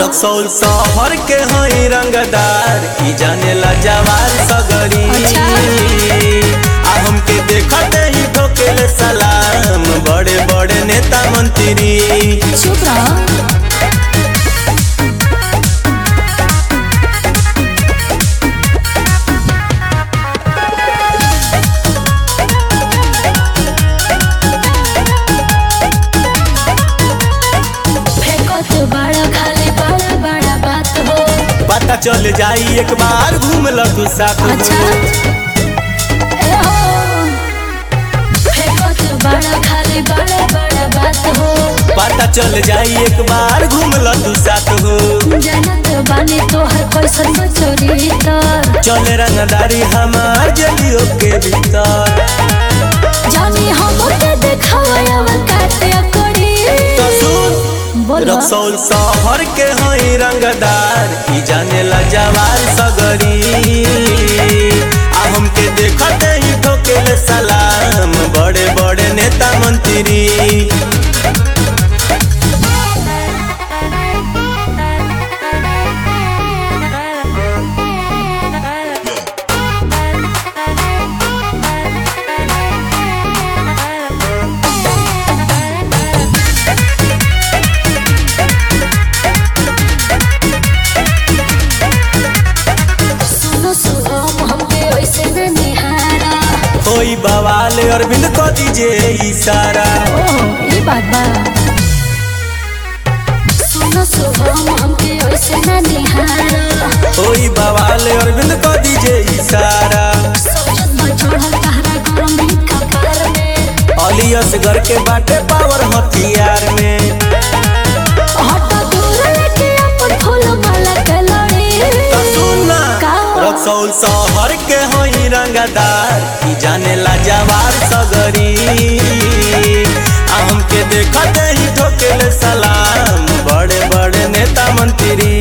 रक्सौल शहर के हई रंगदार की जानेला जवार सगरी अच्छा। आ हमके देखते ही ठोकेले सलाम बड़े बड़े नेता मंत्री चुप रहो फेंकत बड़ा खाली बड़ा बड़ा बात हो पता चल जाई एक बार घूम ल तू साथ हो। अच्छा ए हो फेंकत बड़ा खाली बड़ा बड़ा बात हो पता चल जाई एक बार घूम ल तू साथ हो जानत बानी तोहर कैसन चोरी तर चले रंगदारी हमार जलियों के भीतर जानी हम के देखावा काटे करी तो सुन बोलो रक्सौल शहर के हई रंगदार की जानेला जवार सगरी आ हमके देखते ही ठोकेले सलाम बड़े बड़े नेता मंत्री सुनो सुनो हमके ऐसे न निहारा कोई बवाल अरविंद को दीजिए इशारा ओह ये बात बा सुनो सुनो हमके ऐसे न निहारा कोई बवाल अरविंद को दीजिए इशारा सोचत बा चढ़ल तहरा गरम भी कपार में अली असगर के बाटे पावर हथियार में हटा दूर लेके अपन फूल माला के लड़ी तो सुनना का? रक्सौल शहर के हई रंगदार की जानेला जवार सगरी आ हमके देखते ही ठोकेले सलाम बड़े बड़े नेता मंत्री